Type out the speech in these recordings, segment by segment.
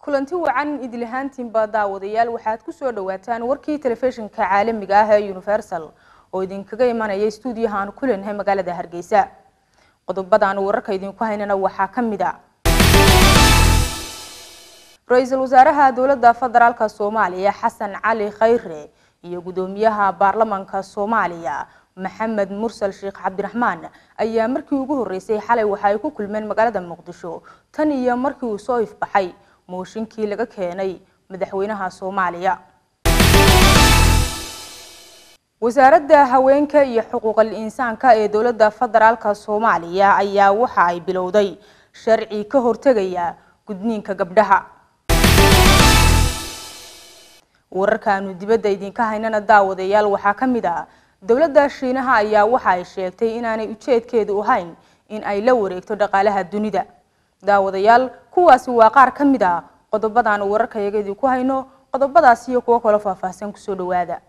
kulanti wacan idlahaantiinba daawadayaal waxaad ku soo dhawaataan warkii telefishinka caalamiga ah ee universal oo idinkaga imanaya stuudiyaha aan ku leenahay magaalada hargeysa qodobadan wararka idinku haynana waxaa ka mid a ra-iisul wasaaraha dowladda federaalk soomaaliya xasan cali khayre iyo gudoomiyaha baarlamanka soomaaliya maxamed mursal sheekh cabdiraxmaan ayaa markii ugu horeysay xalay waxa ay ku kulmeen magaalada muqdisho tan iyo markii uu soo ifbaxay mooshinkii laga keenay madaxweynaha soomaaliya wasaaradda haweenka iyo xuquuqal insaanka ee dowladda federaalk soomaaliya ayaa waxa ay bilowday sharci ka hortegaya gudniinka gabdhaha wararkaanu dibadda idinka haynana daawadayaal waxaa ka mid ah dowladda shiinaha ayaa waxa ay sheegtay inaanay ujeedkeedu ahayn in ay la wareegto dhaqaalaha dunida daawadayaal kuwaasi waa qaar ka mid a qodobadan wararkayaga idinku hayno qodobadaas iyo kuwo kaloo faahfaahsan kusoo dhawaada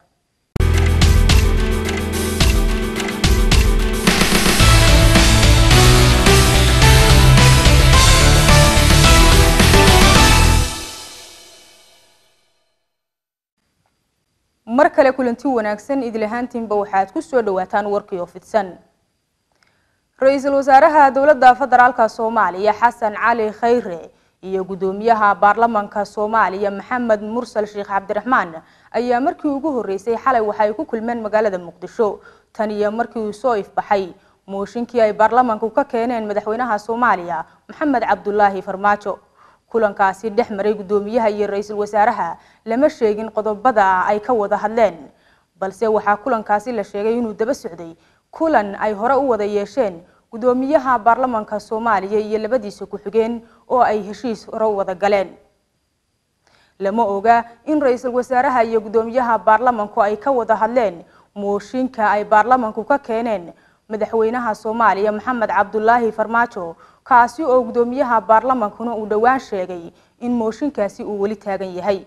mar kale kulanti wanaagsan idlahaantiinba waxaad ku soo dhawaataan warkii oo fidsan ra-iisul wasaaraha dowladda federaalk soomaaliya xasan cali khayre iyo gudoomiyaha baarlamanka soomaaliya maxamed mursal sheekh cabdiraxmaan ayaa markii ugu horeysay xalay waxay ku kulmeen magaalada muqdisho tan iyo markii uu soo ifbaxay mooshinkii ay baarlamanku ka keeneen madaxweynaha soomaaliya maxamed cabdulaahi farmaajo kulankaasi dhex maray gudoomiyaha iyo ra-iisul wasaaraha lama sheegin qodobada ay ka wada hadleen balse waxaa kulankaasi la sheegay inuu daba socday kulan ay hore u wada yeesheen gudoomiyaha baarlamanka soomaaliya iyo labadiisa ku-xigeen oo ay heshiis hore u wada galeen lama oga in ra-iisul wasaaraha iyo gudoomiyaha baarlamanku ay ka wada hadleen mooshinka ay baarlamanku ka keeneen madaxweynaha soomaaliya maxamed cabdulaahi farmaajo kaasi oo gudoomiyaha baarlamankuna uu dhowaan sheegay in mooshinkaasi uu weli taagan yahay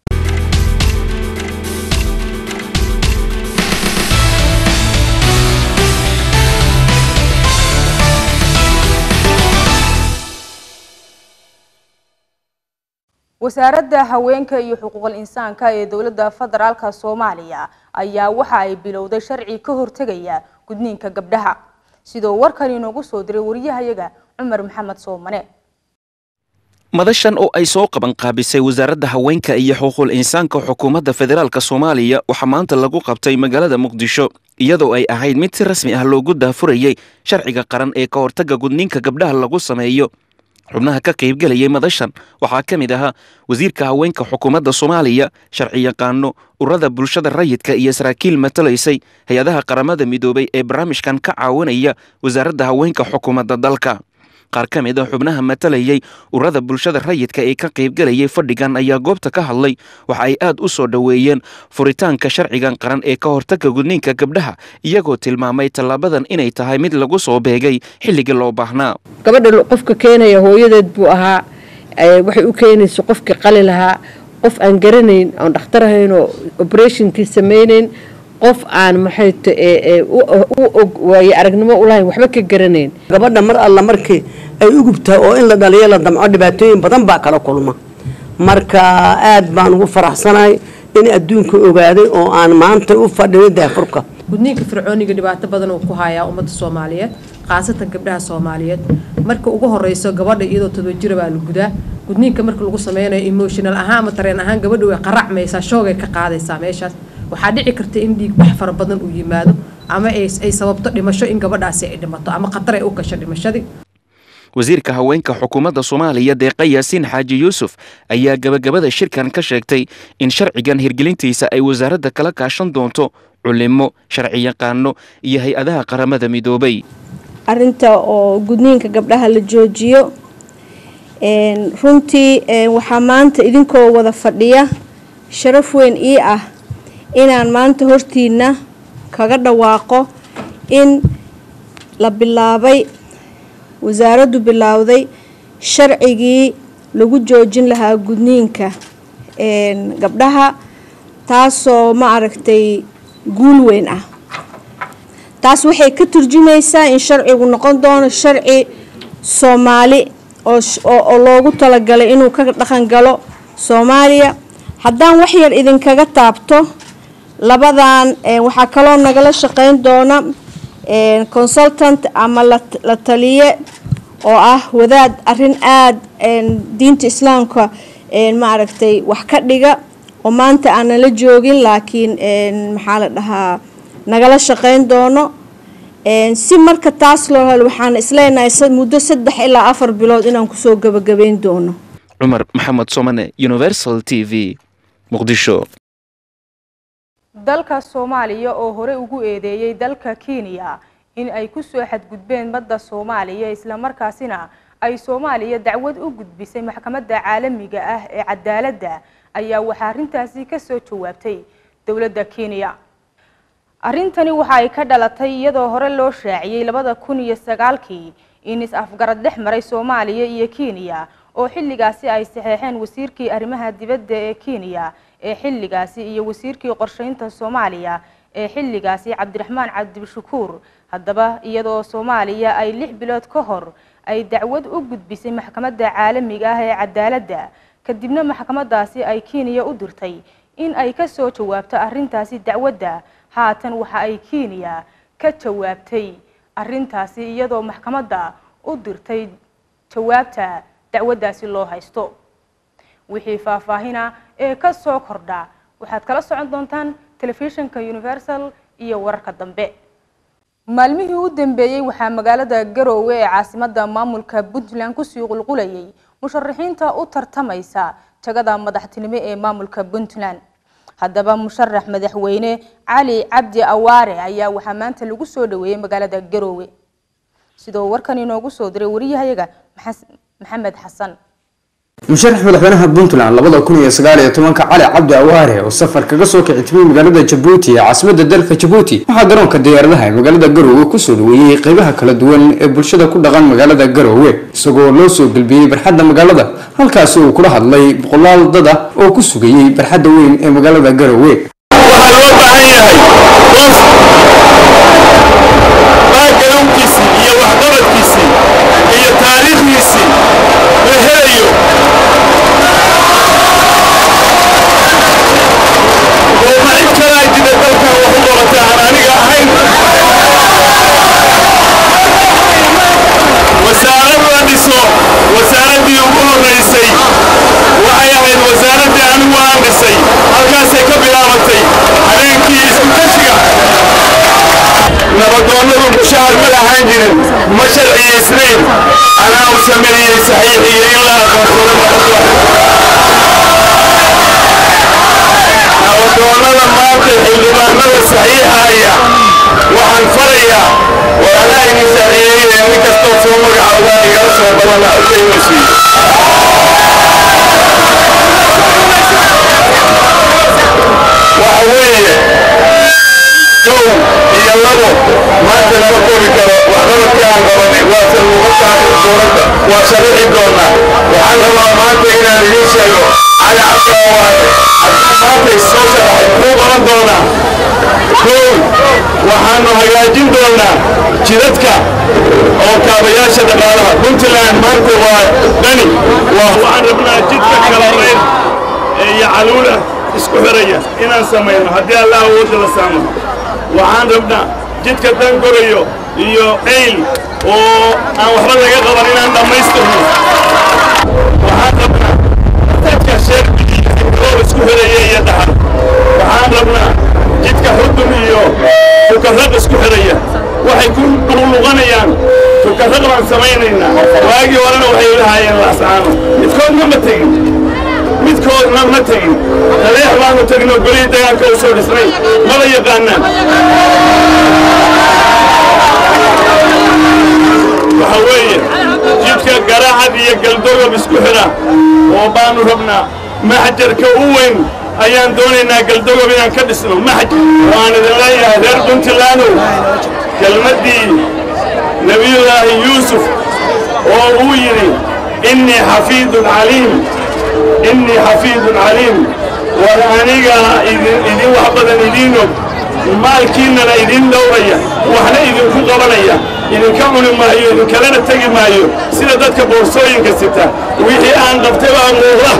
wasaaradda haweenka iyo xuquuqal insaanka ee dowladda federaalk soomaaliya ayaa waxa ay bilowday sharci ka hortegaya gudniinka gabdhaha sidoo warkan inoogu soo diray wariyahayaga cumar maxamed soomane madashan oo ay soo qaban qaabisay wasaaradda haweenka iyo xuquuqul insaanka xukuumadda federaalk soomaaliya waxaa maanta lagu qabtay magaalada muqdisho iyadoo ay ahayd mid si rasmi ah loogu daafurayay sharciga qaran ee ka hortagga gudniinka gabdhaha lagu sameeyo xubnaha ka qaybgelayay madashan waxaa ka mid ahaa wasiirka haweenka xukuumadda soomaaliya sharci yaqaano ururada bulshada rayidka iyo saraakiil matalaysay hay-adaha qaramada midoobay ee barnaamijkan ka caawinaya wasaaradda haweenka xukuumadda dalka qaar ka mid a xubnaha matalayay ururada bulshada rayidka ee ka qaybgelayay fadhigan ayaa goobta ka hadlay waxa ay aad u soo dhoweeyeen furitaanka sharcigan qaran ee ka hortagga gudniinka gabdhaha iyagoo tilmaamay tallaabadan inay tahay mid lagu soo beegay xilligii loo baahnaa gabadha qofka keenaya hooyadeed buu ahaa waxay u keenaysa qofkii qali lahaa qof aan garanayn oon dhakhtar ahayn oo oberatinkii samaynayn qof aan maxayt u og waaye aragnimo ulahayn waxba ka garanayn gabadha mar alla markii ay ugubtahay oo in la dhaliyo la damco dhibaatooyin badan baa kala kulma marka aad baan ugu faraxsanahay in adduunka ogaaday oo aan maanta u fadhino daafurka gudniinka fircooniga dhibaato badan uu ku hayaa ummadda soomaaliyeed khaasatan gabdhaha soomaaliyeed marka ugu horeyso gabadha iyadoo todoba jira baa la gudaa gudniinka marka lagu sameynayo emotional ahaan ama tareen ahaan gabadha way qaracmaysaa shoogay ka qaadaysaa meeshaas waxaa dhici karta in dhiig bax fara badan uu yimaado ama ay sababto dhimasho in gabadhaasi ay dhimato ama khatar ay u gasho dhimashadii wasiirka haweenka xukuumadda soomaaliya deeqa yaasiin xaaji yuusuf ayaa gabagabada shirkan ka sheegtay in sharcigan hirgelintiisa ay wasaaradda kala kaashan doonto culimo sharci yaqaano iyo hay-adaha qaramada midoobay arinta oo gudniinka gabdhaha la joojiyo runtii waxaa maanta idinkoo wada fadhiya sharaf weyn ii ah inaan maanta hortiina kaga dhawaaqo in la bilaabay wasaaraddu bilowday sharcigii lagu joojin lahaa gudniinka gabdhaha taasoo ma aragtay guul weyn ah taas waxay ka turjumaysaa in sharcigu noqon doono sharci soomaali oo loogu talagalay inuu ka dhaqan galo soomaaliya haddaan wax yar idinkaga taabto labadan waxaa kaloo nagala shaqeyn doona consultant ama la taliye oo ah wadaad arin aada diinta islaamka maaragtay wax ka dhiga oo maanta aan nala joogin laakiin maxaa la dhahaa nagala shaqeyn doono si marka taas loo helo waxaan isleenahay muddo saddex ilaa afar bilood inaan kusoo gabagabeyn doono cumar maxamed somane universal t v muqdisho dalka soomaaliya oo hore ugu eedeeyey dalka kenya in ay ku soo xadgudbeen badda soomaaliya islamarkaasina ay soomaaliya dacwad u gudbisay maxkamadda caalamiga ah ee cadaaladda ayaa waxaa arrintaasi ka soo jawaabtay dowladda kenya arrintani waxa ay ka dhalatay iyadoo hore loo shaaciyey labada kun iyo sagaalkii in is-afgarad dhex maray soomaaliya iyo kenya oo xilligaasi ay saxeexeen wasiirkii arrimaha dibadda ee kenya ee xilligaasi iyo wasiirkii qorsheynta soomaaliya ee xilligaasi cabdiraxmaan cabdibshakuur haddaba iyadoo soomaaliya ay lix bilood ka hor ay dacwad u gudbisay maxkamadda caalamiga ah ee cadaaladda kadibna maxkamadaasi ay kenya u dirtay in ay ka soo jawaabto arrintaasi dacwadda haatan waxa ay kenya ka jawaabtay arrintaasi iyadoo maxkamadda u dirtay jawaabta dacwaddaasi loo haysto wixii faahfaahina ee ka soo kordha waxaad kala socon doontaan telefishinka universal iyo wararka dambe maalmihii u dambeeyey waxaa magaalada garoowe ee caasimadda maamulka puntland kusii qulqulayay musharaxiinta u tartamaysa jagada madaxtinimo ee maamulka puntland haddaba musharax madaxweyne cali cabdi awaare ayaa waxaa maanta lagu soo dhaweeyey magaalada garoowe sidoo warkan inoogu soo diray wariyahayaga maxamed xasan musharax madaxweynaha puntland labada kun iyo sagaal iyo tobanka cali cabdi awaare oo safar kaga soo kici timay magaalada jabuuti ee caasimada dalka jabuuti waxaa garoonka diyaaradaha ee magaalada garoowe kusoo dhaweeyey qeybaha kala duwan ee bulshada ku dhaqan magaalada garoowe isagoo loo soo gelbiyey barxadda magaalada halkaasi uu kula hadlay boqolaal dad ah oo ku sugayey barxadda weyn ee magaalada garoowe waxaa loo baahan yahay qof baagaruunkiisii iyo waxqabadkiisii iyo taariikhdiisii la helayo oo ma cid kalaa jira dalkan wax u qabata aan aniga ahayn wasaarad la dhiso wasaaraddii ugu horraysay waxay ahayd wasaaraddii anigu aan dhisay halkaasay ka bilaabatay habeenkii isku kashiga nabadoonnadu mushahar ma lahaan jirin ma sharciyaysnayn anaa u sameeyey saxiixiyo in la aqoonsado nabadoonnada maanta xildhibaanada saxiixaya waxaan farayaa war anaa idin saxiixiyey nin kastoo soo magacaabaa igala soo badana alkaymasiiyo waxa weeye kow iyo labo maanta lama koobi karo waxqabadkii aan qabanay waase lagu taagay dowladda waa sharaxi doonaa waxaan rabaa maanta inaan idiin sheego cali cabdiawaare haddii maanta isoo sharaxay muxuu qaban doonaa kow waxaanu hagaajin doonaa jidadka oo kaabayaasha dhaqaalaha puntland maanta waa dhani waxaan rabnaa jidka kalareyn iyo caluula isku xiraya inaan samayno haddii allah awoodda la saamo waxaan rabnaa jidka dangorayo iyo ceyl oo aan waxba laga qaban inaan dhammaystirno waxaan rabnaa jidka sheerbioo isku xiraya iyo dhaxal waxaan rabnaa jidka xudun iyo tukarraq isku xiraya waxay ku luqluqanayaan tukarraq baan samaynaynaa waagii horena waxay lahaayeen laascaano midkoodna ma tegin midkoodna ma tegin taleex baanu tegno golihii dagaalka u soo dhisnay mala yaqaanaan waxa weeye jidka garaacad iyo galdogob isku xidha oo baanu rabnaa maxjarka u weyn ayaan doonaynaa galdogob inaan ka dhisno maxjar waan idin leeyahay reer puntlandow kelmaddii nebiyullaahi yuusuf oo uu yidhi innii xafiidun caliim innii xafiidun caliim war aniga idin wax badan idiin og maalkiinnana idin dhowraya waxna idinku qabanaya idinka cuni maayo idinkalena tegi maayo sida dadka boorsooyinka sita wixii aan qabtay baa muuqda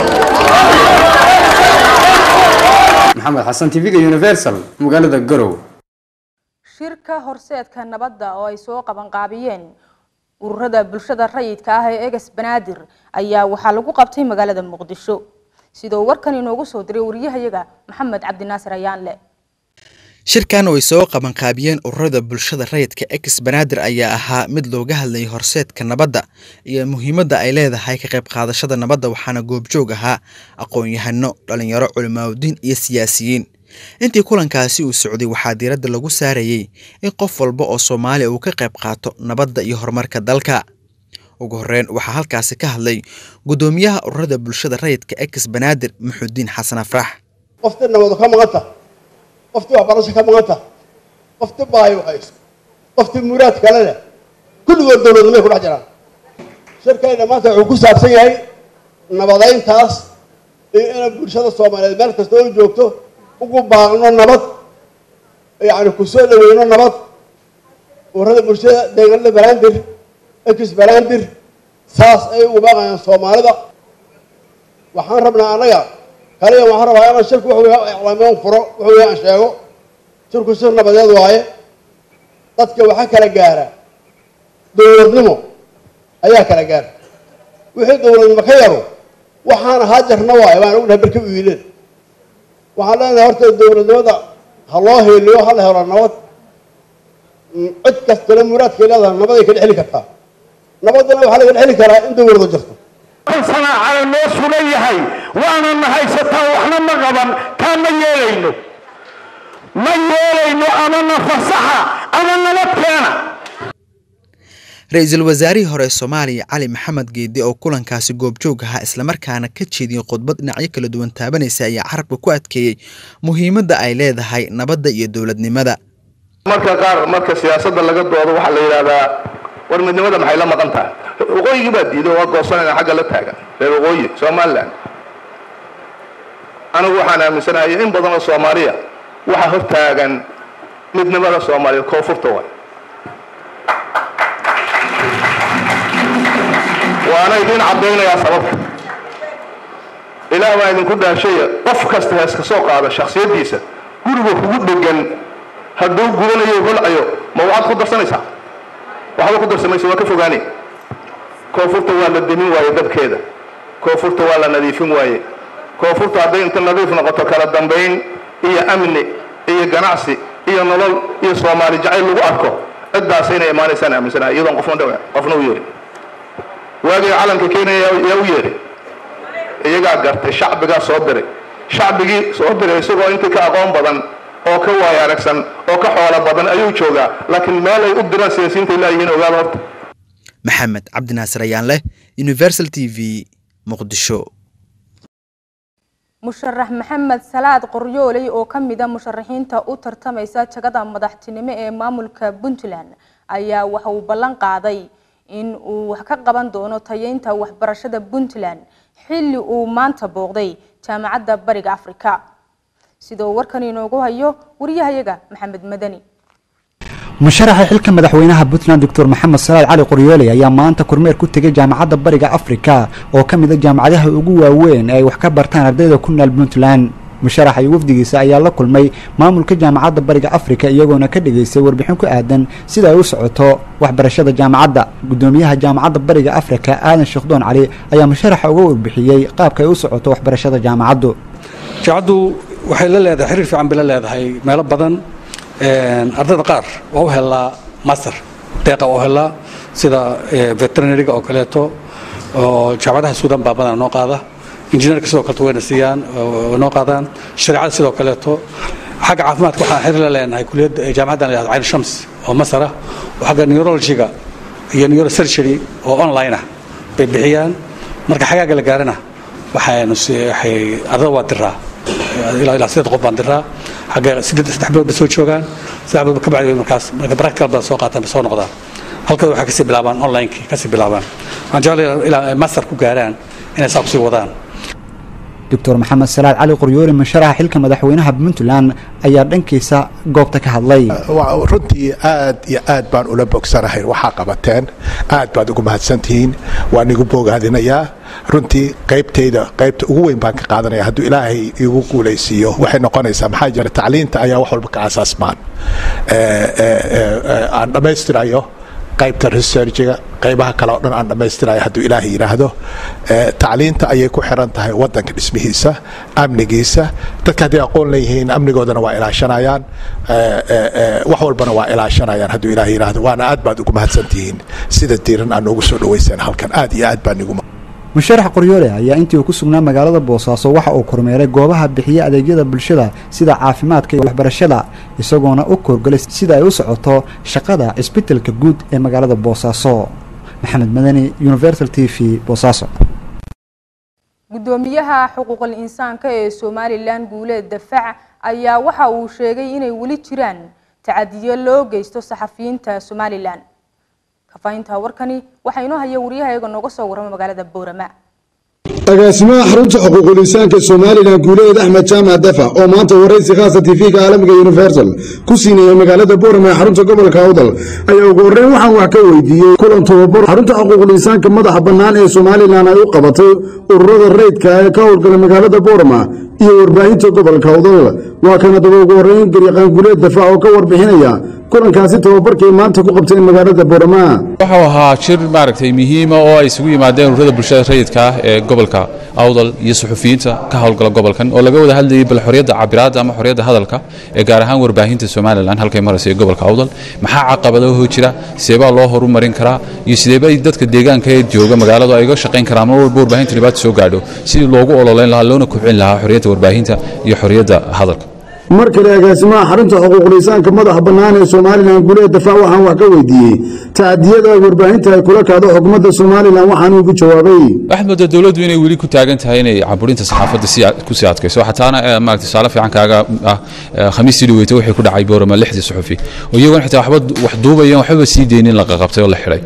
maxamed xasan tv-ga universal magaalada garow shirka horseedka nabadda oo ay soo qabanqaabiyeen ururada bulshada rayidka ah ee eges banaadir ayaa waxaa lagu qabtay magaalada muqdisho sidoo warkan inoogu soo diray wariyahayaga maxamed cabdinaasir ayaanle shirkan oo ay soo qabanqaabiyeen ururada bulshada rayidka ex banaadir ayaa ahaa mid looga hadlayay horseedka nabadda iyo muhiimadda ay leedahay ka qayb qaadashada nabadda waxaana goobjoog ahaa aqoon-yahano dhalinyaro culimaadudiin iyo siyaasiyiin intii kulankaasi uu socday waxaa diiradda lagu saarayey in qof walba oo soomaaliya uu ka qayb qaato nabadda iyo horumarka dalka ugu horreyn waxaa halkaasi ka hadlay guddoomiyaha ururada bulshada rayidka ex banaadir muxudiin xasan afrax qoftii nabadu ka maqanta qoftii waxbarasho ka maqanta qoftii baayo hayso qoftii muraad kale leh kulligood dowladnimay ku dhex jiraan shirkayna maanta wuxuu ku saabsan yahay nabadayntaas iyo inay bulshada soomaaliyeed meel kasta oo joogto ugu baaqno nabad yacni ku soo dhaweyno nabad ururada bulshada deegaanada balandir ex balandir saas ay ugu baaqayaan soomaalida waxaan rabnaa annaga kaliya waxaan rabaa inaan shirku wuxuu yahay iclaamiyan furo wuxuu yahay aan sheego shirku shir nabadeed waaye dadka waxaa kala gaara dowladnimo ayaa kala gaara wixii dowladnimo ka yaro waxaan ahaa jarna waaye baan ognahay barka u yiileen waxaan leenahay horta dowladnimada ha loo heeliyo ha la helo nabad cid kastana muraadkay leedahay nabaday ka dhexli kartaa nabadana waxaa laga dhexli karaa in dowladu jirto sanaacada noo sugan yahay waanana haysataa waxna ma qaban taa ma yeelayno ma yeelayno ama na fasaxa ama nabad keena ra-iisul wasaarihii hore soomaaliya cali maxamed geedi oo kulankaasi goobjoog ahaa islamarkaana ka jeediyey khudbad dhinacyo kala duwan taabanaysa ayaa carabka ku adkeeyey muhiimadda ay leedahay nabadda iyo dowladnimada marka qaar marka siyaasadda laga doodo waxaa la yidhahdaa war midnimada maxay la maqan tahay waqooyigii baa diiday waa goosanayna xagga la taagan reer waqooyi somaliland anigu waxaan aaminsanahay in badan oo soomaaliya waxaa hor taagan midnimada soomaaliya koonfurta waay waana idin caddaynayaa sababta ilaah baa idinku dhaashaya qof kasta heeska soo qaada shaksiyaddiisa guriga kugu dhegan hadduu gubanayo holcayo ma waxaad ku darsanaysaa waxba ku darsamaysa waa ka fogaanay koonfurta waa la demin waaye dabkeeda koonfurta waa la nadiifin waaye koonfurta hadday inta nadiif noqoto kala dambayn iyo amni iyo ganacsi iyo nolol iyo soomaali jacayl lagu arko ciddaas inay imaanaysaan aaminsanahay iyadoon qofna dhawa qofna u yeerin waagii calanka kenya yaa u yeeray iyagaa gartay shacbigaa soo diray shacbigii soo diray isagoo intii ka aqoon badan oo ka waaya aragsan oo ka xoolo badan ayuu joogaa laakiin meel ay u diraan siyaasiyiinta ilaayihiin ogaada horta maxamed cabdinaasir ayaanleh universal t v muqdisho musharax maxamed salaad qoryooley oo ka mid a musharaxiinta u tartamaysa jagada madaxtinimo ee maamulka puntland ayaa waxa uu ballan qaaday in uu wax ka qaban doono tayeynta waxbarashada puntland xilli uu maanta booqday jaamacadda bariga afrika sidoo warkan inoogu hayo wariyahayaga maxamed madani musharaxa xilka madaxweynaha puntland doctor maxamed salaad cali qoryooley ayaa maanta kormeer ku tegay jaamacadda bariga afrika oo ka mid a jaamacadaha ugu waaweyn ee ay wax ka bartaan ardayda ku nool puntland musharaxa iyo wafdigiisa ayaa la kulmay maamulka jaamacadda bariga afrika iyagoona ka dhigaystay warbixin ku aadan sida ay u socoto waxbarashada jaamacadda gudoomiyaha jaamacadda bariga afrika aadan sheekhdoon cali ayaa musharaxa uga warbixiyey qaabka ay u socoto waxbarashada jaamacaddu jaamacaddu waxay la leedahay xiriir fiican bay la leedahay meelo badan ardayda qaar waa u helaa master deeqa waa u helaa sida veterinariga oo kaleeto oo jaamacadaha suudan baa badan noo qaada injineerka sidoo kaleeto wayna siiyaan noo qaadaan shareecada sidoo kaleeto xagga caafimaadka waxaan xiriir la leenahay kuliyadda jaamacaddan la yihahdo cayn shams oo masar ah oo xagga neurologiga iyo neurosurgery oo online ah bay bixiyaan marka xagaaga la gaarana waxaanu waxay ardada waa diraa ilaa ilaa sideed qof baan diraa xagga sideed saddex bilood bay soo joogaan saddex bilood ka bacdi markaas marka practical baa soo qaataan bay soo noqdaan halkada waxay kasii bilaabaan online-kii kasii bilaabaan waxaan jeclay ilaa ay master ku gaaraan inay saa kusii wadaan doctor maxamed salaad cali qoryoole musharaxa xilka madaxweynaha puntland ayaa dhankiisa goobta ka hadlay runtii aad iyo aad baan ula bogsanahay waxaa qabateen aad baad ugu mahadsantihiin waan igu bogaadinayaa runtii qaybtayda qaybta ugu weyn baan ka qaadanaya hadduu ilaahay igu guulaysiiyo waxay noqonaysaa maxaa jira tacliinta ayaa wax walba ka asaasmaan aan dhammaystirayo qaybta researchiga qaybaha kale oo dhan aan dhammaystirayo hadduu ilaahay yidhaahdo tacliinta ayay ku xiran tahay wadanka dhismihiisa amnigiisa dadka hadday aqoon leeyihiin amnigoodana waa ilaashanayaan wax walbana waa ilaashanayaan hadduu ilaahay yidhaahdo waana aad baad ugu mahadsantihiin sida diiran aan noogu soo dhaweyseen halkan aad iyo aad baan igu musharax qoryoole ayaa intii uu ku sugnaa magaalada boosaaso waxa uu kormeeray goobaha bixiya adeegyada bulshada sida caafimaadka iyo waxbarashada isagoona u koorgalay sida ay u socoto shaqada cisbitalka guud ee magaalada boosaaso maxamed madani universal t v boosaaso gudoomiyaha xuquuqul insaanka ee somalilan guuleed dafac ayaa waxa uu sheegay inay weli jiraan tacadiyo loo geysto saxafiyiinta somalilan kafaahinta warkani waxaa inoo haya wariyahayaga nooga soo warrama magaalada boorama agaasimaha xarunta xuquuqul insaanka somalilan guuleed axmed jaamac dafac oo maanta waraysi khaasa tv-ga caalamiga universal ku siinaya magaalada boorama ee xarunta gobolka awdal ayaa ugu horreyn waxaan wax ka weydiiyey kulan tababar xarunta xuquuqul insaanka madaxa bannaan ee somalilan ay u qabatay ururada rayidka ee ka howlgala magaalada boorama iyo warbaahinta gobolka awdal waa kana daba ugu horreyn garyaqaan guuleed dafac oo ka warbixinaya kulankaasi tababarkay maanta ku qabteen magaalada boorama waxuu ahaa shir maaragtay muhiima oo ay isugu yimaadeen ururada bulshada rayidka ah ee gobolka awdal iyo suxufiyiinta ka howlgala gobolkan oo laga wada hadlayay bal xorriyadda cabiraadda ama xorriyadda hadalka ee gaar ahaan warbaahinta somalilan halkay maraysa ee gobolka awdal maxaa caqabadaho jira sideebaa loo horumarin karaa iyo sideebay dadka deegaanka ee jooga magaaladu ay uga shaqayn karaan mar walba warbaahinta dhibaato soo gaadho sidii loogu ololeyn lahaa loona kobcin lahaa xorriyadda warbaahinta iyo xorriyadda hadalka mar kale agaasimaha xarunta xuquuqul insaanka madaxa bannaan ee somalilan guuleed dafac waxaan wax ka weydiiyey tacadiyada warbaahinta ay kula kacdo xukuumadda somalilan waxaanu ugu jawaabay waxaad moodaa dowladdu inay weli ku taagan tahay inay caburinta saxaafadda si ku sii adkayso xataana maaragtay tusaale fiican kaaga ah khamiistii dhaweyta wixii ku dhacay boorama lixdii suxufi oo iyagoon xitaa waxba wax duubayan waxbaba sii deynin la qaqabtay oo la xidhay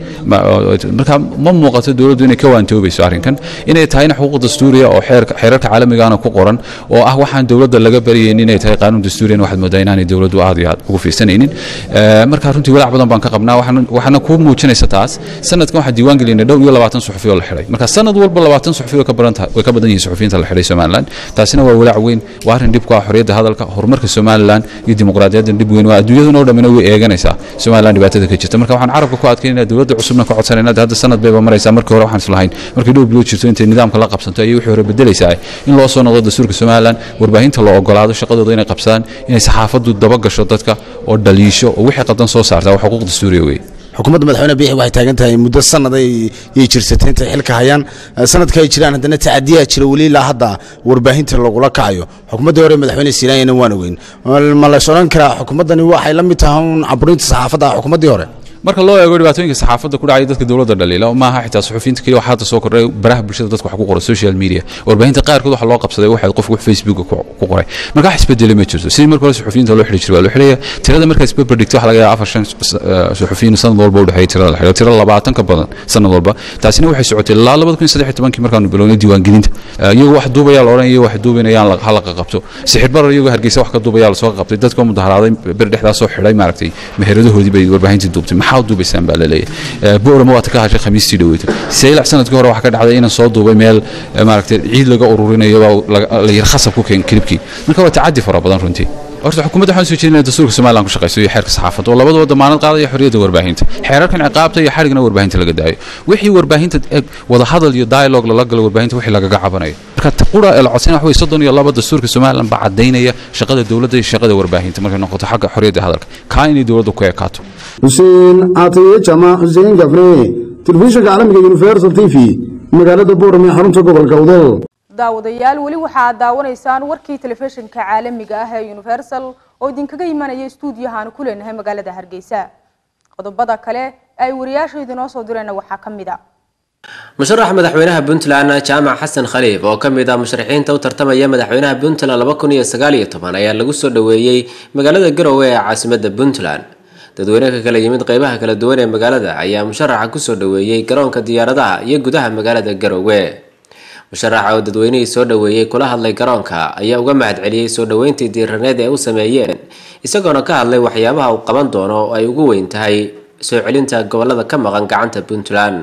marka ma muuqato dowladdu inay ka waantoobayso arrinkan inay tahayna xuquuq dastuuriya oo xeerarka caalamigaana ku qoran oo ah waxaan dowladda laga baryaynin inay tahay qaanuun dastuuriyan waxaad moodaa inaanay dowladdu aad iyo aad ugu fiirsanaynin marka runtii walaac badan baan ka qabnaa waxaana kuu muujinaysa taas sanadkan waxaa diiwaan gelinay dhowr iyo labaatan suxufi oo la xidhay marka sanad walba labaatan suxufi way ka badan tahay way ka badan yihiin suxufiyiinta la xidhay somalilan taasina waa walaac weyn waa arrin dhib ku ah xorriyadda hadalka horumarka somalilan iyo dimuqraadiyadda dhib weyn waa adduunyaduna oo dhammina way eeganaysaa somalilan dhibaatada ka jirta marka waxaan carabka ku adkaynaya dowladda cusubna ka codsanayna hadda sanad bayba maraysaa markii hore waxaan islahayn markii dhowr bilood jirto intay nidaamka la qabsanto ayay wixii hore bedelaysaa in loo soo noqdo dastuurka somalilan warbaahinta loo ogolaado shaqadooda inay qabsadaan inay saxaafaddu daba gasho dadka oo dhaliisho oo wixii qadan soo saartaa waa xuquuq dastuuriya weeye xukuumadda madaxweyne biixi waxay taagan tahay muddo sanad ay jirsatay intay xilka hayaan sanadka ay jiraan haddana tacadiyaa jira weli ilaa hadda warbaahinta lagula kacayo xukuumaddii hore madaxweyne siinaayana waan ogeyn ma lays odhan karaa xukuumaddani waxay la mid tahay un caburinta saxaafadda xukuumaddii hore marka loo eego dhibaatooyinka saxaafadda ku dhacaya dadka dowladda dhaliila maaha xitaa suxufiyiinta keliya waxaa hadda soo kordhay baraha bulshada dadka wax ku qora social media warbaahinta qaarkood waxa loo qabsaday waxay qofku wax facebook ku qoray marka wax isbedelay ma jirto sidii marka hore suxufiyiinta loo xidhi jiray waa loo xidhaya tirada markaa isberber dhigto waxa laga yaaba afar shan suxufiyiin sanad walba u dhexeeya tirada la xidho tira labaatan ka badan sanad walba taasina waxay socotay ilaa labada kun saddex iyo tobankii markaanu bilownay diiwaangelinta iyagoo wax duubaya la odhan iyo wax duubanayaan ha la qaqabto sixir barar iyagoo hargeysa wax ka duubaya lasoo qabtay dadkoo mudaharaaday bir dhexdaasoo xidhay maaragtay meheradahoodii bay warbaahintii duubtay maxaa duubaysaan baa laleeyahay boorama waata ka hashay khamiistii dhaweyto saylac sanadkii hore waxaa ka dhacday inaan soo duubay meel maaragtay ciid laga ururinayo baa la yar khasab ku keen kilibkii marka waa tacadi fara badan runtii horta xukuumadda waxaan soo jeedinaya dastuurka somaliland ku shaqayso iyo xeerka saxaafadda oo labadaba damaanad qaadaya xorriyadda warbaahinta xeerarkan ciqaabta iyo xadhigna warbaahinta laga daayo wixii warbaahinta wada hadal iyo dialogue lala galo warbaahinta wixii lagaga cabanayo marka qura ee la codsana wax wey soddon iyo laba dastuurka somaliland baa caddaynaya shaqada dowladda iyo shaqada warbaahinta markay noqoto xagga xorriyadda hadalka kaa inay dowladda ku ekaato xuseen caataye jamac xuseen gafne telefishinka caalamiga universal t v magaalada boorame xarunta gobolka udal daawadayaal weli waxaad daawanaysaan warkii telefishinka caalamiga ah ee universal oo idinkaga imanaya stuudiyaha aan ku leenahay magaalada hargeysa qodobada kale ay wariyaasha idinoo soo dirayna waxaa ka mid a musharaxa madaxweynaha puntland jaamac xasan khaliif oo ka mid ah musharaxiinta u tartamaya madaxweynaha puntland laba kun iyo sagaal iyo toban ayaa lagu soo dhoweeyey magaalada garowe ee caasimadda puntland dadweyne ka kala yimid qeybaha kala duwan ee magaalada ayaa musharaxa kusoo dhoweeyey garoonka diyaaradaha iyo gudaha magaalada garowe musharaxa oo dadweynihii soo dhoweeyey kula hadlay garoonka ayaa uga mahadceliyey soo dhoweyntii diiraneed ee u sameeyeen isagoona ka hadlay waxyaabaha uu qaban doono oo ay ugu weyn tahay soo celinta gobolada ka maqan gacanta puntland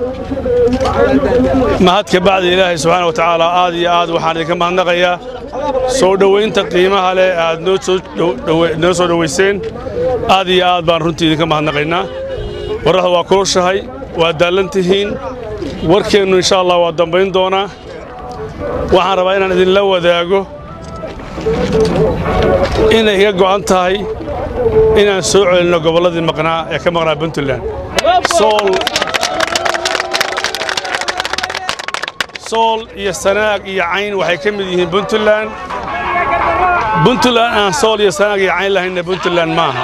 mahadka bacdi ilaahay subxaana wa tacaala aad iyo aad waxaan idinka mahadnaqayaa soo dhowaynta qiimaha leh aad noo soo dhowe- noo soo dhowayseen aad iyo aad baan runtii idinka mahadnaqaynaa warrada waa kulushahay waa daallan tihiin warkeennu insha allah waa dambayn doonaa waxaan rabaa inaan idinla wadaago inay iga go'an tahay inaan soo celinno gobolladii maqnaa ee ka maqnaa puntland sool sool iyo sanaag iyo cayn waxay ka mid yihiin puntland puntland aan sool iyo sanaag iyo cayn lahaynna puntland maaha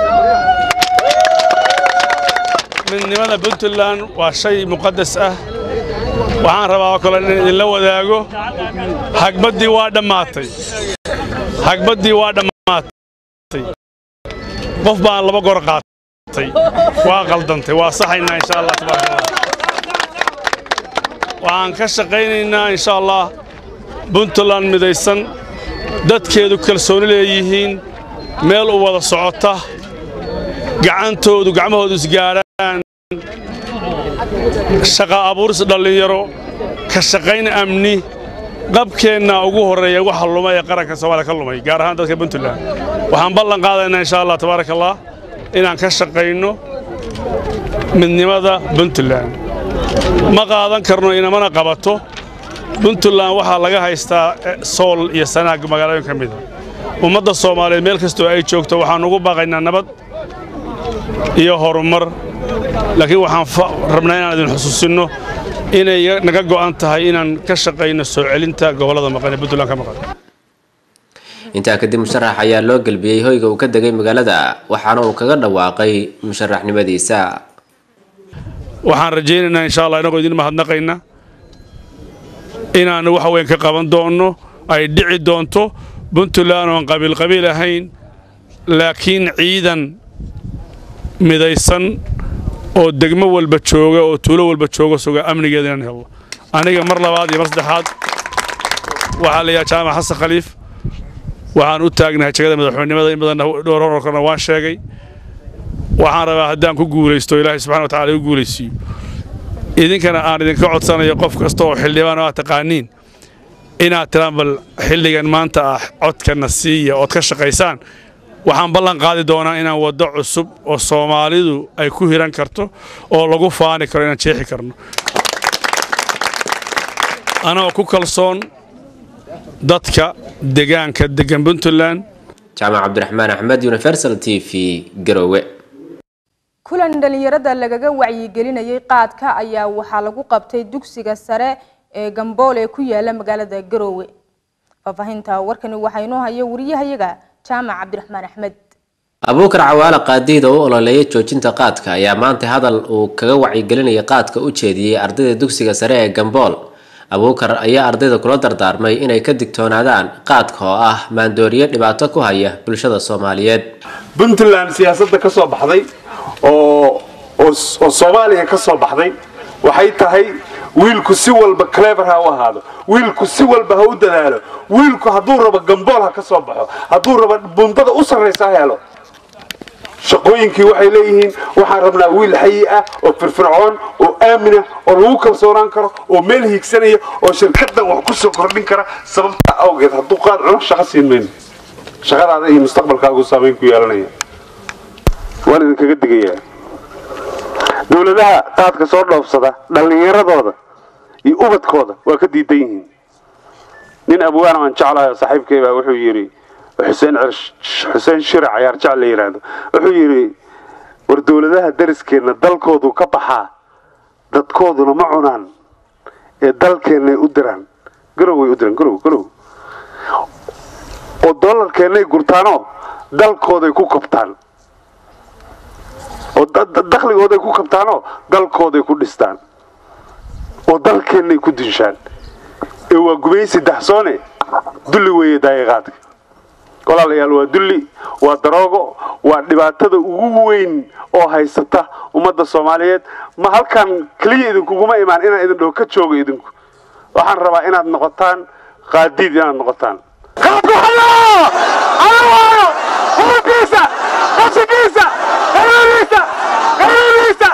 midnimada puntland waa shay muqadas ah waxaan rabaa oo kale inaan idinla wadaago hagbaddii waa dhammaatay hagbaddii waa dhammaatay qof baan laba gor qaatay waa qaldantay waa saxaynaa insha allah tabaaraka allah waxaan ka shaqaynaynaa insha allah puntland midaysan dadkeedu kalsooni leeyihiin meel u wada socota gacantoodu gacmahoodu isgaadhaan shaqa abuuris dhallinyaro ka shaqayn amni qabkeenna ugu horreeya waxa lumay ee qaranka soomaaliya ka lumay gaar ahaan dadka puntland waxaan ballan qaadaynaa insha allah tabaaraka allah inaan ka shaqayno midnimada puntland ma qaadan karno inamana qabato puntland waxaa laga haystaa eh, sool iyo sanaag magaalooyin ka mida ummadda soomaaliyeed meel kastoo ay joogto waxaan ugu baaqaynaa nabad iyo horumar laakiin waxaan fa- rabnaa inaan idin xusuusinno inay naga go'an tahay inaan ka shaqayno soo celinta gobollada maqan ee puntland ka maqan intaa kadib musharax ayaa loo gelbiyey hoyga uu ka degay magaalada waxaana uu kaga dhawaaqay musharaxnimadiisa waxaan rajaynaynaa insha allah inagoo idin mahadnaqayna inaan wax weyn ka qaban doonno ay dhici doonto puntland oon qabiil qabiil ahayn laakiin ciidan midaysan oo degmo walba jooga oo tuulo walba jooga suga amnigeeda inaan helno aniga mar labaad iyo mar saddexaad waxaa la yidhaha jaamac xasan khaliif waxaan u taagnahay jegada madaxweynimada in badan dhowr hororkana waan sheegay waxaan rabaa haddaan ku guulaysto ilaahay subxana wa tacaala igu guulaysiiyo idinkana aan idinka codsanayo qof kasta oo xildhibaan oo aad taqaaniin inaad tiraan bal xilligan maanta ah codkana siiya ood ka shaqaysaan waxaan ballan qaadi doonaa inaan waddo cusub oo soomaalidu ay ku hiran karto oo lagu faani karo inaan jeexi karno anagoo ku kalsoon dadka degaanka degan puntland jaamac cabdiraxmaan axmed universal t v garowe kulan dhalinyarada lagaga wacyigelinayay qaadka ayaa waxaa lagu qabtay dugsiga sare ee gambool ee ku yaala magaalada garoowe faahfaahinta warkani waxaa inoo haya wariyahayaga jaamac cabdiraxmaan axmed abuukar cawaale qaadiida u ololeeyay joojinta qaadka ayaa maanta hadal uu kaga wacyigelinayay qaadka u jeediyey ardayda dugsiga sare ee gambool abuukar ayaa ardayda kula dardaarmay inay ka digtoonaadaan qaadka oo ah maandooriye dhibaato ku haya bulshada soomaaliyeed puntland siyaasadda ka soo baxday oo oo oo soomaaliya ka soo baxday waxay tahay wiilku si walba clever ha u ahaado wiilku si walba ha u dadaalo wiilku hadduu rabo gambool ha ka soo baxo hadduu rabo bundada u sarraysa ha helo shaqooyinkii waxay leeyihiin waxaan rabnaa wiil xayi ah oo firfircoon oo aamina oo lagu kalsoonaan karo oo meel hiigsanaya oo shirkadan wax ku soo kordhin kara sababta awgeed hadduu qaad cuno shaqo siin mayno shaqadaada iyo mustaqbalkaagu saamayn ku yeelanaya waan idinkaga digayaa dowladaha qaadka soo dhoofsada dhallinyaradooda iyo ubadkooda waa ka diidan yihiin nin abwaan aan jeclahay oo saaxiibkay baa wuxuu yidhi xuseen xuseen shirac cayaar jecel la yidhaahdo wuxuu yidhi war dowladaha dariskeenna dalkoodu ka baxaa dadkooduna ma cunaan ee dalkeennay u diraan garow way u diraan garow garow oo dollarkeennay gurtaanoo dalkooday ku kabtaan oo dakhligooday ku kabtaanoo dalkooday ku dhistaan oo dalkeennay ku dinshaan ee waa gumaysi daxsoone dulli weeye daayiqaadka walaalayaal waa dulli waa daroogo waa dhibaatada ugu weyn oo haysata ummadda soomaaliyeed ma halkan keliya idinkuguma imaan inaan idin dhaho ka joogo idinku waxaan rabaa inaad noqotaan qaadiid inaad noqotaan ururkiisa qashigiisa xiriiriisa xiriiriisa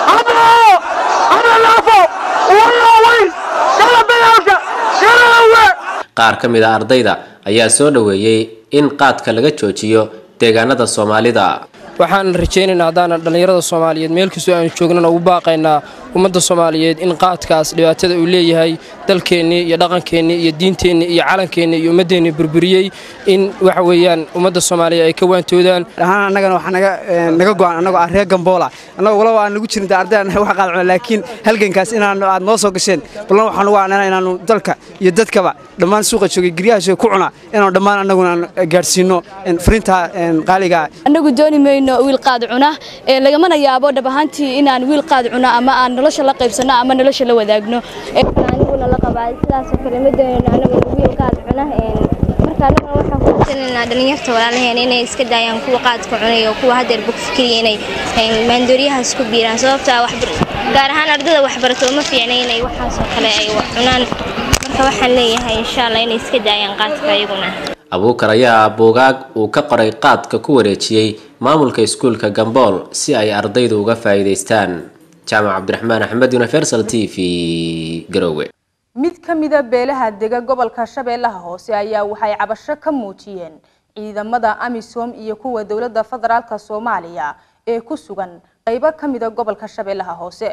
hadoo hadalaafo wayoweyn kala dagaalka kalawe qaar ka mid a ardayda ayaa soo dhoweeyey in qaadka laga joojiyo deegaanada soomaalida waxaan rajaynaynaa haddaana dhallinyarada soomaaliyeed meel kastoo aanu joognana ugu baaqaynaa ummadda soomaaliyeed in qaadkaas dhibaatada uu leeyahay dalkeennii iyo dhaqankeennii iyo diinteennii iyo calankeenni iyo ummaddeennii burburiyey in waxa weeyaan ummadda soomaaliya ay ka waantoodaan ahaan annagana waxaa naga naga go'an annagoo ah reer gamboola annagoo walaba aan nagu jirin ardaydan wax qaad cuna laakiin halgankaas inaan aad noo soo gasheen ballan waxaan ugu aanana inaanu dalka iyo dadkaba dhammaan suuqa joogay guryahaas ku cuna inaanu dhammaan annaguna aan gaadhsiino fariinta qaaliga annagu dooni mayno wiil qaad cuna ee lagamana yaabo dhab ahaantii inaan wiil qaad cuna ama aan nolosha la qaybsanno ama nolosha la wadaagno aniguna la qabaa sidaasoo kale ma doonayno anaguna wiil qaad cuna marka anaguna waxaan ku tusinanaa dhalinyarta walaalaheen inay iska daayaan kuwa qaadka cunay oo kuwa haddeer bug fikriya inay maandooriyahaas ku biiraan sababta gaar ahaan ardada waxbarato uma fiicna inay waxaasoo kale ay cunaan marka waxaan leeyahay insha allah inay iska daayaan qaadka ayaguna abuukar ayaa buugaag uu ka qoray qaadka ku wareejiyey maamulka iskuulka gambool si ay ardaydu uga faa'iidaystaan jaamac cabdiraxmaan axmed universal t v garowe mid ka mida beelaha dega gobolka shabeellaha hoose ayaa waxay cabasho ka muujiyeen ciidamada amisom iyo kuwa dowladda federaalka soomaaliya ee ku sugan qaybo ka mida gobolka shabeellaha hoose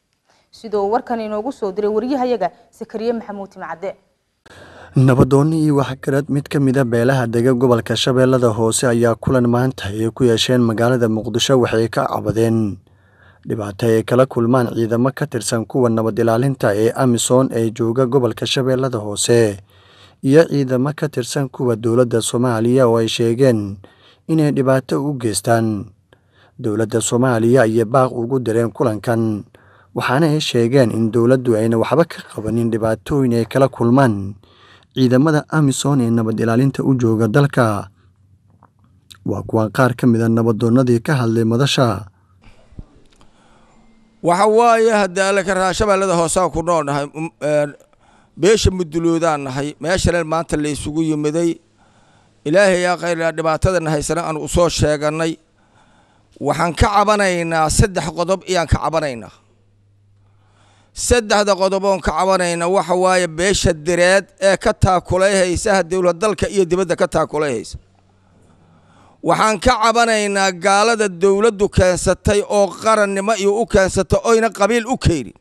sidoo warkan inoogu soo diray waryahayaga sakariye maxamuud timcadde nabadoonni iyo waxgarad mid ka mida beelaha dega gobolka shabeellada hoose ayaa kulan maanta ay ku yeesheen magaalada muqdisho waxay ka cabadeen dhibaato ay kala kulmaan ciidamo ka tirsan kuwa nabad ilaalinta ee amisom ee jooga gobolka shabeellada hoose iyo ciidamo ka tirsan kuwa dowladda soomaaliya oo ay sheegeen inay dhibaato u geystaan dowladda soomaaliya ayay baaq ugu direen kulankan waxaana ay sheegeen in dowladdu ayna waxba ka qabanin dhibaatooyin ay kala kulmaan ciidamada amisom ee nabad ilaalinta u jooga dalka waa kuwan qaar ka mid a nabadoonnadii ka hadlay madasha waxa waaye haddii alle ka raa shabeellada hoosaan ku nool nahay beesha muduloodaan nahay meeshalen maanta la isugu yimiday ilaahay yaa khayra dhibaatadana haysana aan u soo sheeganay waxaan ka cabanaynaa saddex qodob iyaan ka cabanaynaa saddexda qodob oon ka cabanayna waxa waaye beesha direed ee ka taakulayhaysa dowlad dalka iyo dibadda ka taakulayhaysa waxaan ka cabanaynaa gaalada dowladdu keensatay oo qarannimo iyo u keensatay oyna qabiil u keenin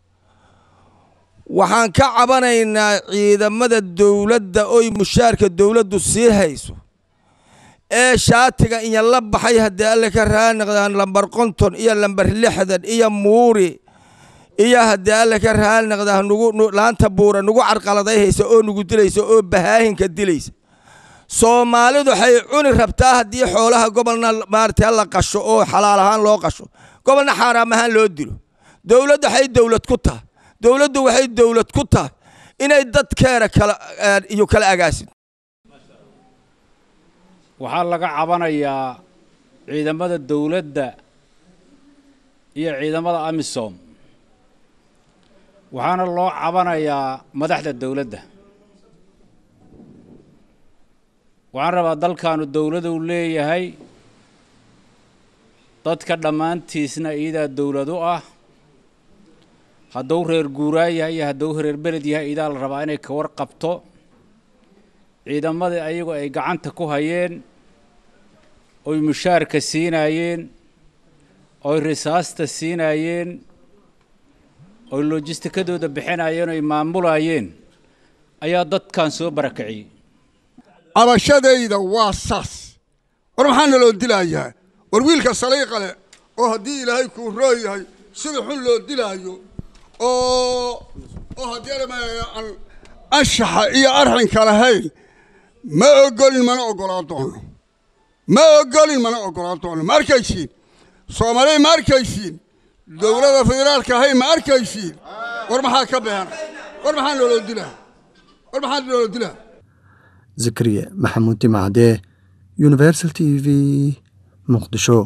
waxaan ka cabanaynaa ciidamada dowladda oy mushaarka dowladdu sii hayso ee shaatiga iyo la baxay haddii alle ka raaniqdaan lambar konton iyo lambar lixdan iyo muuri iyo haddii alle ka raaniqdaa nugu laanta buura nugu carqaladayhaysa oo nugu dilaysa oo bahaahinka dilaysa soomaalidu waxay cuni rabtaa haddii xoolaha gobolna maarata la qasho oo xalaal ahaan loo qasho gobolna xaaraam ahaan loo dilo dowladdu waxay dowlad ku tahay dowladdu waxay dowlad ku tahay inay dadkeena kala iyo kala agaasin waxaa laga cabanayaa ciidamada dowladda iyo ciidamada amisom waxaana loo cabanayaa madaxda dowladda waxaan rabaa dalkaanu dowladu leeyahay dadka dhammaantiisna iyadaa dowlad u ah hadduu reer guuraa yahay iyo hadduu reer beled yahay iyadaa la rabaa inay ka warqabto ciidamadii ayagu ay gacanta ku hayeen oy mushaarka siinaayeen oy risaasta siinaayeen oy lojistikadooda bixinayeen oy maamulayeen ayaa dadkan soo barakiciyey cabashadayda waa saas war maxaa naloo dilayaa war wiilka saliiqa leh oo haddii ilaahay kuu roo yahay sida xun loo dilaayo oo oo haddii aan anshaxa iyo arxinka lahayn ma ogolin mana ogolaa doono ma ogolin mana ogolaa doono ma arkaysiin soomaaliya ma arkaysiin dowladda federaalka ahay ma arkaysiin war maxaa ka beena war maxaa nooloo dilaa war maxaa nooloo dilaa zakariya maxamuud timacde universal t v muqdisho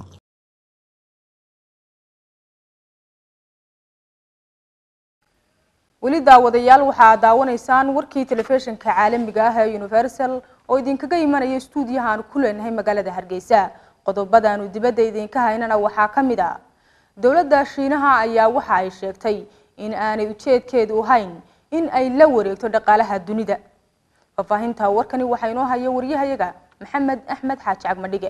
weli daawadayaal waxaa daawanaysaan warkii telefishinka caalamiga ah ee universal oo idinkaga imanaya stuudiyaha aan ku leenahay magaalada hargeysa qodobadaanu dibadda idinka haynana waxaa ka mid ah dowladda shiinaha ayaa waxa ay sheegtay in aanay ujeedkeedu ahayn in ay la wareegto dhaqaalaha dunida faahfaahinta warkani waxaa inoo haya waryahayaga maxamed axmed xaaji cagmadhige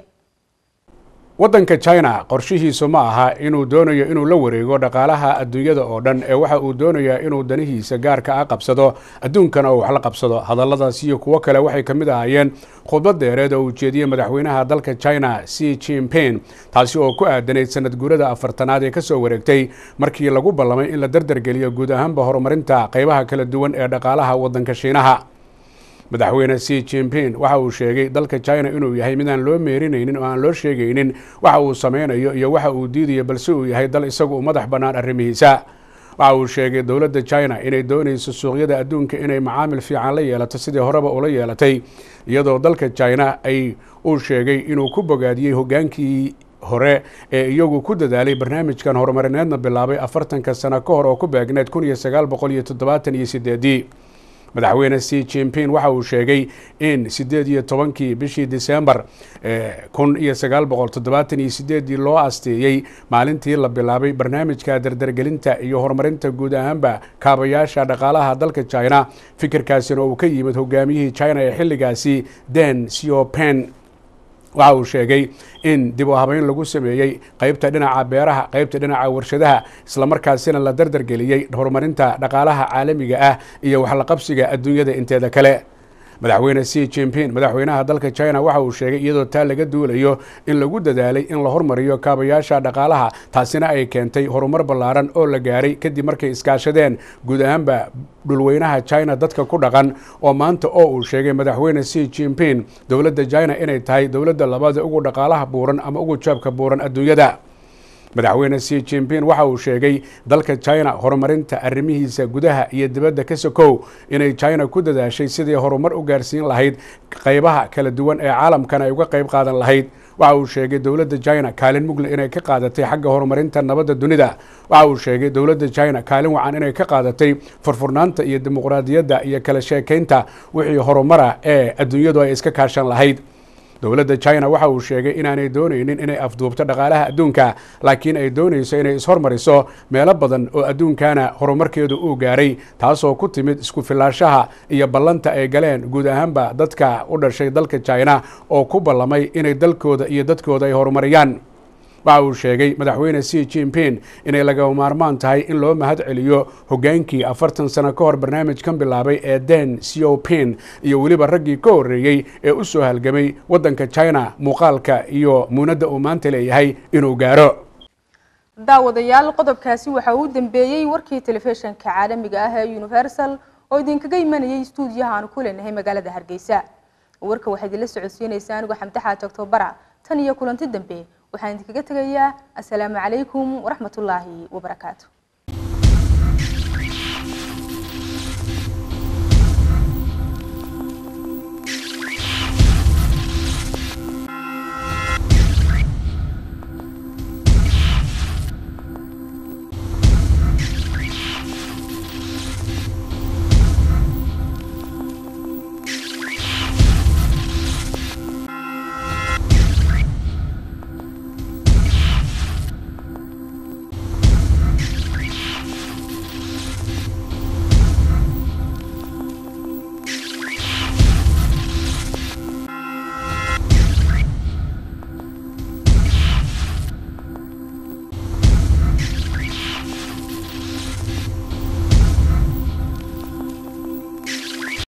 waddanka china qorshihiisu ma aha inuu doonayo inuu la wareego dhaqaalaha adduunyada oo dhan ee waxa uu doonayaa inuu danihiisa gaarka ah qabsado adduunkana uu wax la qabsado hadalladaas iyo kuwo kale waxay ka mid ahaayeen khudbad dheereed oo uu jeediyey madaxweynaha dalka china c jinping taasi oo ku aadanayd sanad guurada afartanaad ee kasoo wareegtay markii lagu ballamay in la dardargeliyo guud ahaanba horumarinta qaybaha kala duwan ee dhaqaalaha waddanka shiinaha madaxweyne c jinping waxa uu sheegay dalka china inuu yahay mid aan loo meerinaynin oo aan loo sheegaynin waxa uu sameynayo iyo waxa uu diidayo balse uu yahay dal isagu u madax bannaan arrimihiisa waxa uu sheegay dowladda china inay doonayso suuqyada adduunka inay macaamil fiican la yeelato sidii horeba ula yeelatay iyadoo dalka china ay uu sheegay inuu ku bogaadiyey hogaankii hore ee iyagu ku dadaalay barnaamijkan horumarineedna bilaabay afartanka sano ka hor oo ku beegneed kun iyo sagaal boqol iyo toddobaatan iyo sideedii madaxweyne c jinping waxa uu sheegay in sideed iyo tobankii bishii disembar kun iyo sagaal boqol toddobaatan iyo sideedii loo asteeyey maalintii la bilaabay barnaamijka dardargelinta iyo horumarinta guud ahaanba kaabayaasha dhaqaalaha dalka china fikirkaasina uu ka yimid hogaamiyihii china ee xilligaasi den siopen waxa uu sheegay in dib u habeyn lagu sameeyey qaybta dhinaca beeraha qaybta dhinaca warshadaha islamarkaasina la dardargeliyey horumarinta dhaqaalaha caalamiga ah iyo waxlaqabsiga adduunyada inteeda kale madaxweyne c jinping madaxweynaha dalka china waxa uu sheegay iyadoo taa laga duulayo in lagu dadaalay in la hormariyo kaabayaasha dhaqaalaha taasina ay keentay horumar ballaaran oo la gaaray kadib markay iskaashadeen guud ahaanba dhulweynaha china dadka ku dhaqan oo maanta oo uu sheegay madaxweyne c jinping dowladda china inay tahay dowladda labada ugu dhaqaalaha buuran ama ugu jaabka buuran adduunyada madaxweyne c jinping waxa uu sheegay dalka china horumarinta arrimihiisa gudaha iyo dibadda ka sokow inay china ku dadaashay sidii horumar u gaarsiin lahayd qaybaha kala duwan ee caalamkana ay uga qayb qaadan lahayd waxa uu sheegay dowladda china kaalin mugle inay ka qaadatay xagga horumarinta nabadda dunida waxa uu sheegay dowladda china kaalin wacan inay ka qaadatay furfurnaanta iyo dimuqraadiyadda iyo kala sheekaynta wixii horumara ee adduunyadu ay iska kaashan lahayd dowladda china waxa uu sheegay inaanay doonaynin inay afduubto dhaqaalaha adduunka laakiin ay doonayso inay ishormariso meelo badan oo adduunkana horumarkeedu uu gaaray taasoo ku timid isku filaanshaha iyo ballanta ay galeen guud ahaanba dadka u dhashay dalka china oo ku ballamay inay dalkooda iyo dadkooda ay horumariyaan waxa uu sheegay madaxweyne c jinping inay lagama maarmaan tahay in loo mahad celiyo hogaankii afartan sano ka hor barnaamijkan bilaabay ee den siopin iyo weliba raggii ka horreeyey ee u soo halgamay waddanka china muuqaalka iyo muunadda uu maanta leeyahay inuu gaaro daawadayaal qodobkaasi waxa uu dambeeyey warkii telefishinka caalamiga ah ee universal oo idinkaga imanayay stuudiyaha aan ku leenahay magaalada hargeysa warka waxaa idinla socodsiinaysaa anigu xamde xaaji octobara tan iyo kulanti dambe waxaan idinkaga tegayaa assalaamu calaykum waraxmatullaahi wabarakaatu